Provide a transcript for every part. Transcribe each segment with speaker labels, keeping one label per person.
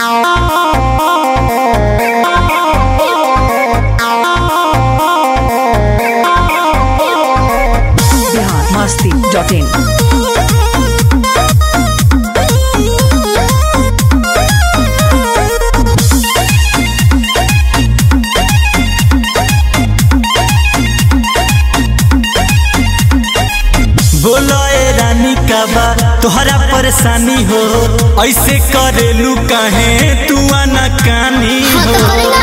Speaker 1: biharmasti.in
Speaker 2: बोलो ए रानी का बा तोहरा परेशानी हो ऐसे करेलू काहे तू आना कानी हो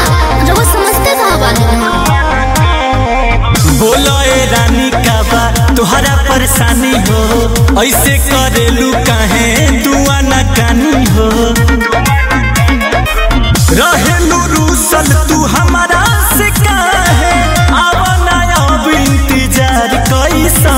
Speaker 2: बोलो ए रानी का बा तोहरा परेशानी हो ऐसे करेलू काहे तू आना कानी हो रहेलू रूसल तू हमारा से काहे आवना अब इंतजार कैसा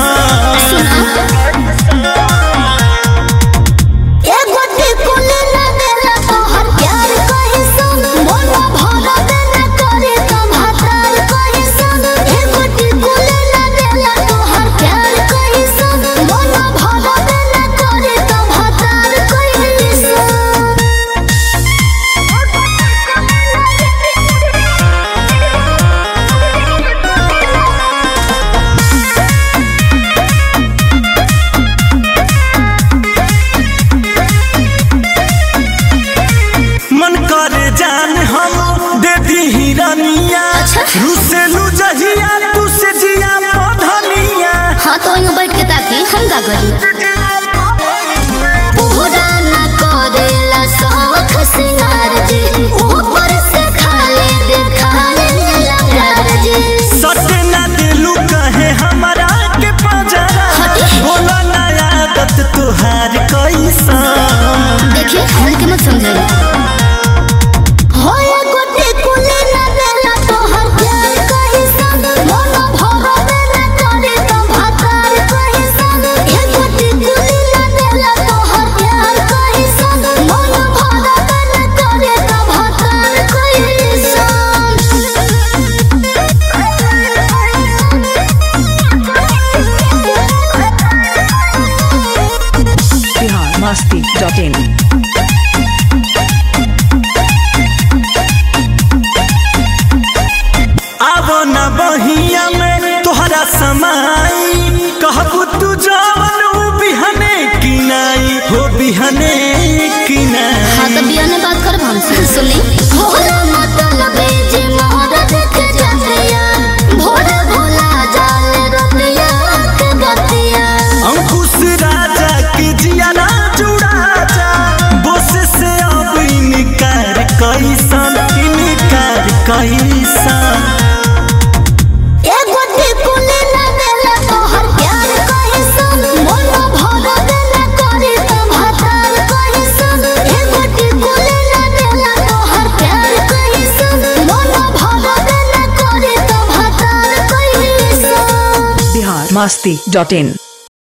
Speaker 2: मन करे जान हम दे दी हिरनिया रुसेलू जहिया तू से जिया पधनिया
Speaker 3: हाँ तो वहीं बैठ के ताकि हम का करी पूरा न करेला शौक सिंगार जी ऊपर से खाली दिखाने लगा जी
Speaker 2: सटे ना दिलू कहे हमारा के पजरा बोला ना आदत तुहार कैसा
Speaker 3: देखिए हल्के मत समझाइए होया गोटे कुले न देला तोहर प्यार कहि संग मन भर देला करे तो भातार कहि संग ए गोटे कुले न देला तोहर प्यार कहि संग मन भर देला करे तो भातार कहि
Speaker 1: biharmasti.in
Speaker 2: आवो ना बहिया में तोहरा समाई कहबू तू जवन ऊ बिहने किनाई हो बिहने किनाई
Speaker 3: हाँ तो बिया ने बात कर हमसे सुनी भोला मतलब जे मोर देख जतिया भोर भोला जाल रतिया के गतिया
Speaker 2: अंकुश राजा के जियाना जुड़ा जा बोस से अब इनकार कैसन इनकार कैसन
Speaker 3: ए गोटे कुले न देला तोहर प्यार कहि सन मन भर देला करे तो भातार कहि सन ए गोटे कुले न देला तोहर प्यार कहि सन मन भर देला करे तो भातार कहि सन
Speaker 1: biharmasti.in